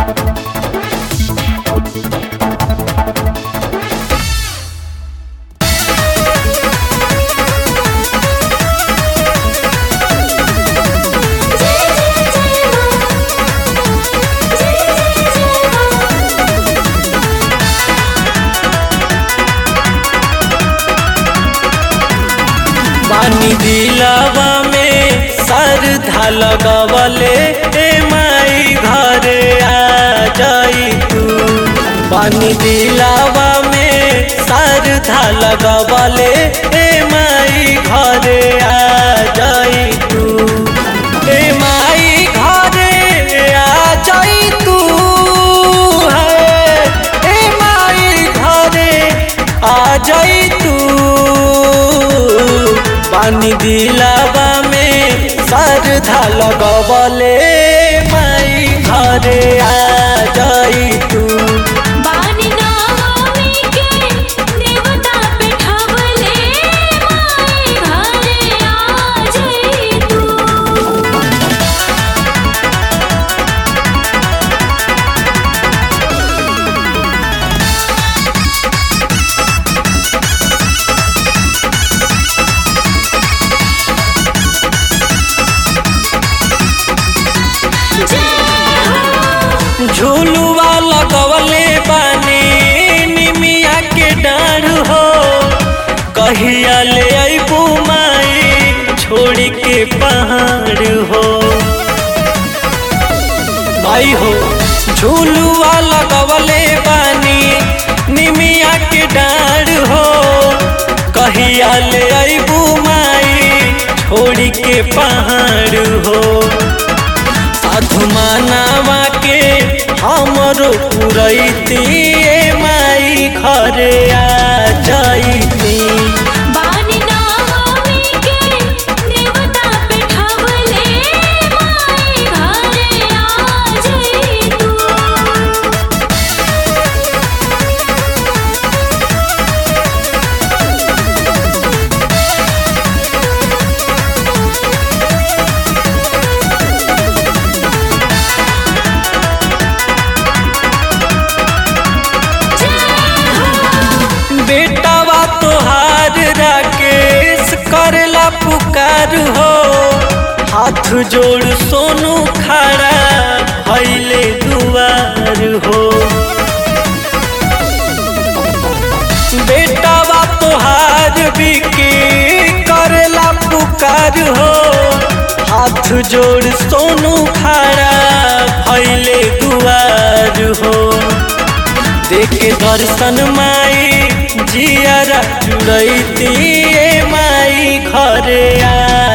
पानी दिलावा में सरधा लगवले ए माई घरे आ जाई तू पानी दिलावा में सरधा लगवले ए माई घरे आ जाई तू ए माई घरे आ जाई तू है ए माई घरे आ जाई तू पानी दिलावा में सरधा लगवले माई घरे आ जाई तू बानी नामी के देवता पे ठावले माई घरे आ जाई तू झूलुआ लगवले बानी निमिया के डाढ़ हो कहिया ले अबू माई छोड़ के पहाड़ हो भाई हो झूलुआ लगवले बानी निमिया के डाढ़ हो कहिया ले अबू माई छोड़ के पहाड़ हो साधु मानावा के हमरो पुरैती ए माई घरे आ जाइती बानी नामी के देवता पे ठावले माई घरे आ जाई तू बेटावा तोहार राकेश करला पुकार हो हाथ जोड़ सोनू खड़ा भैले दुआर हो बेटावा तोहार बिकी करला पुकार हो हाथ जोड़ सोनू खड़ा भैले दुआर हो देखे दर्शन माई जियारा जुड़ैती ए माई घरे आ